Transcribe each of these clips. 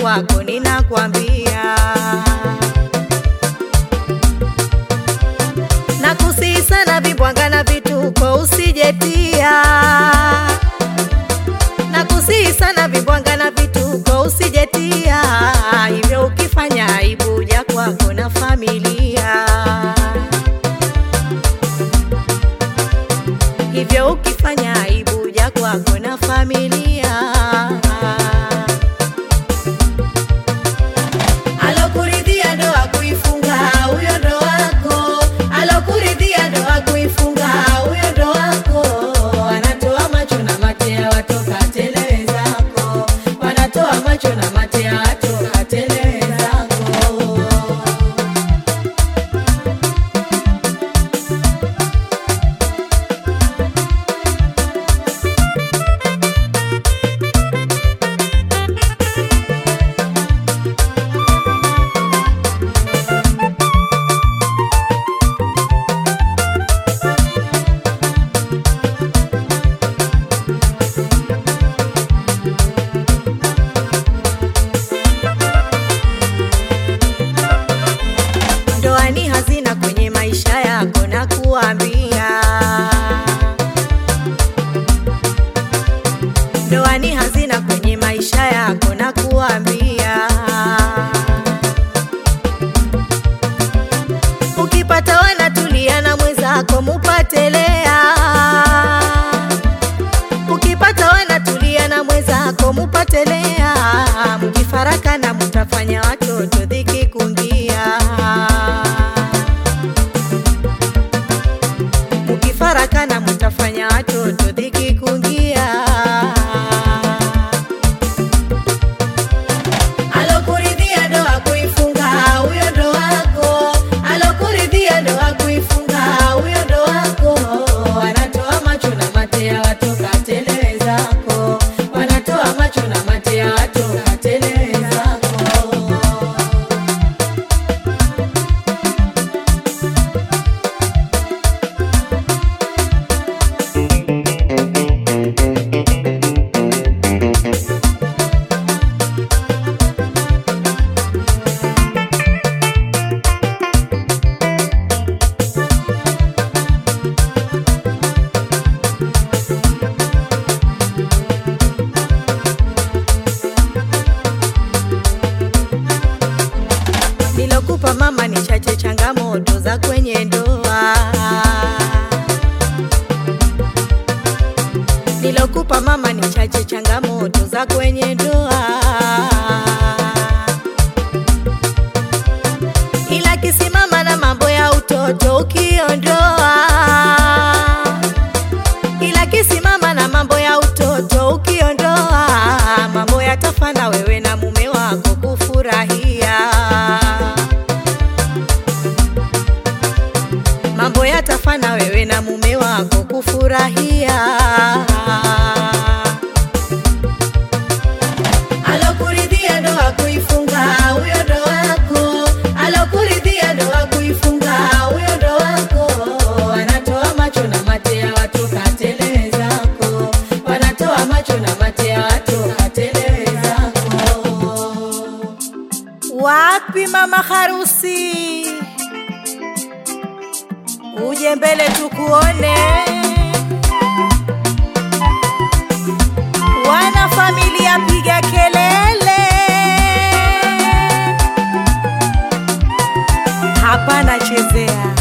kwako ninakwambia na kusihi sana vibwanga na vituko usijetia na kusihi sana vibwanga na vituko usijetia hivyo ukifanya aibu ja kwako na familia hivyo ukifanya aibu ja kwako na familia alokuridhia ndoa kuifunga huyo ndo wako alokuridhia ndoa kuifunga huyo ndo wako wanatoa macho na matea watoka tele zako wanatoa macho na matea watoka tele zako ndoa ni hazina kwenye maisha yako na kuambia ndoa ni hazina kwenye maisha yako na kuambia ukipata wanatulia na mwenzako mupatelea ukipata wanatulia na mwenzako mupatelea mkifaraka na mutafanya watoto dhiki kungia mukifarakana mutafanya watoto dhiki kungia alokuridhia ndoa kuifunga huyo ndo wako alokuridhia ndoa kuifunga huyo ndo wako wanatoa macho na matea watoka tele zako wanatoa macho na matea watoka tele zako nilokupa mama ni chache changamoto za kwenye ndoa nilokupa mama ni chache changamoto za kwenye ndoa ila kisimama na mambo ya utoto ukiondoa ila kisimama na mambo ya utoto ukiondoa mambo yatafana wewe na mume wako kufurahia mambo yatafana wewe na mume wako kufurahia alokuridhia ndoa kuifunga huyo ndo wako alokuridhia ndoa kuifunga huyo ndo wako wanatoa macho na matea watoka tele zako wanatoa macho na matea watoka tele zako wapi mama harusi uje mbele tukuone wana familia piga kelele hapana chezea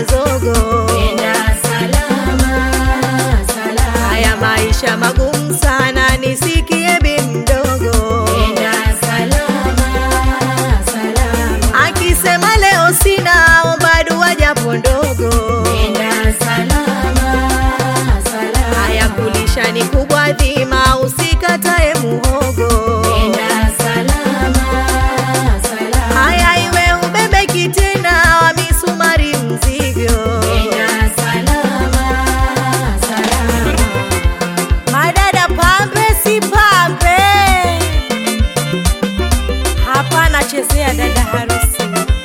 zogo. Nenda salama, salama. Haya maisha magumu sana, nisikie bi mdogo. Nenda salama, salama. Akisema leo sina, omba dua japo ndogo. Nenda salama, salama. Haya kulisha ni kubwa dhima, usikatae muhogo. Nenda salama, salama. Haya iwe ubebe kitena wa misumari mzigo. Nenda salama, salama. Madada pambe si pambe, hapa nachezea dada harusi.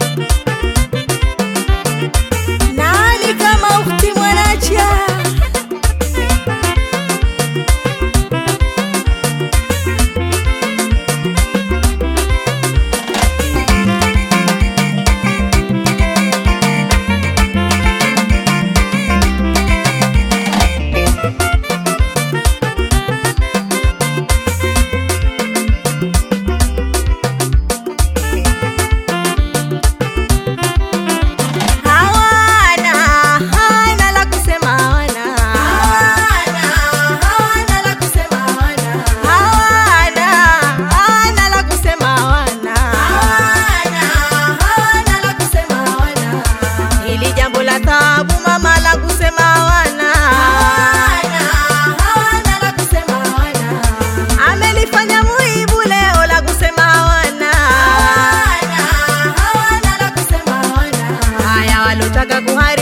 Nani kama ukti mwanacha? Hawana, hana la kusema hawana. Hawana, hawana la kusema hawana. Hawana, hana la kusema hawana. Hawana, hawana la kusema hawana. Hili jambo la taabu mama la kusema hawana. Hawana, hawana la kusema hawana. Amelifanya muibu leo la kusema hawana. Hawana, hawana la kusema hawana. Haya walotaka kuharibu